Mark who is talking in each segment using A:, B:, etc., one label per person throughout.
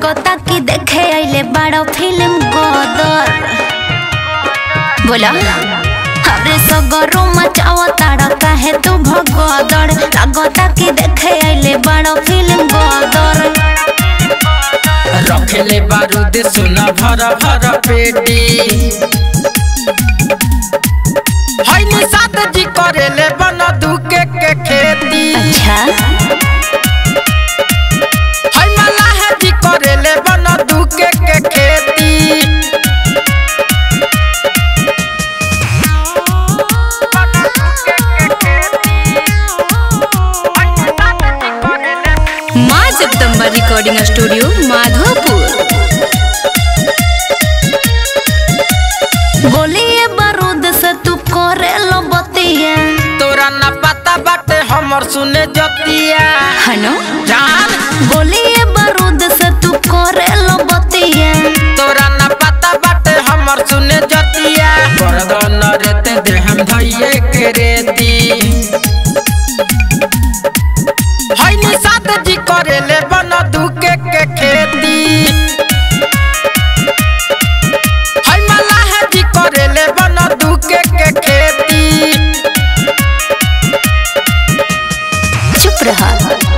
A: लागता कि देखे आइले बड़ा फिल्म गोदर बोला अरे सगरो मचावा ताड़ा काहे तू भगदड़ लागता कि देखे आइले बड़ा फिल्म गोदर
B: रखेले बारूद सुना भर भर पेटी है निषाद जी करेले बन दुके के खेती
A: अच्छा
B: है मलाह जी करेले बन दुके के खेती
A: माँ जगदम्बा रिकॉर्डिंग स्टूडियो माधोपुर बोलिए बारूद से तू करे लो बतिया
B: तोरा न पता बाटे हमर सुने जतिया
A: हनो
B: जान
A: बोलिए बारूद से तू करे लो बतिया
B: तोरा न पता बाटे हमर सुने जतिया बरदन रेते दे हम धइए के रेती है निषाद जी करेले बन दुके के खेती है मलाह जी करेले बन दुके के खेती
A: चुप रहा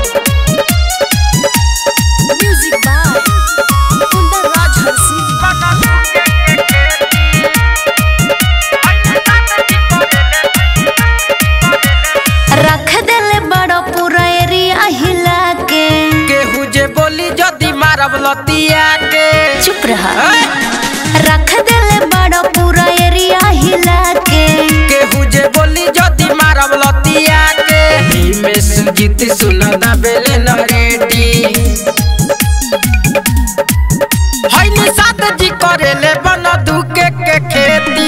A: म्यूजिक बाय कुंदन राज हंसी रख देले बड़ा पूरा एरिया हिला के
B: केहू जे बोली जदी मारब लतिया के
A: चुप रहा
B: ऐ!
A: रख देले बड़ा पूरा एरिया हिला के
B: केहू जे बोली जदी मारब लतिया के में सुजीत सुना दा बेले न रेडी है निषाद जी करेले बन दुके के खेती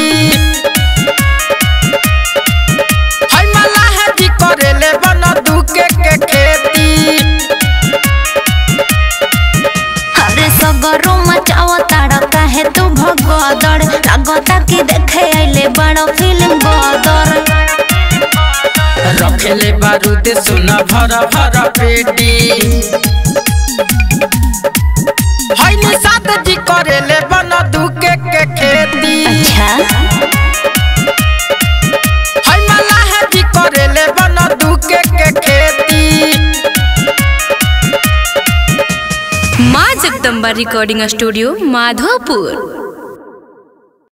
B: है मलाह जी करेले बन दुके के खेती
A: अरे सगरो मचावा ताड़ा काहे तू भगदड़ लागता कि देखे आइले बड़ा फिल्म गोदर
B: रखेले बारूद सुना भर भर पेटी है निषाद जी करेले बन दुके के खेती
A: अच्छा
B: है मलाह जी करेले बन दुके के खेती
A: माँ जगदम्बा रिकॉर्डिंग स्टूडियो माधोपुर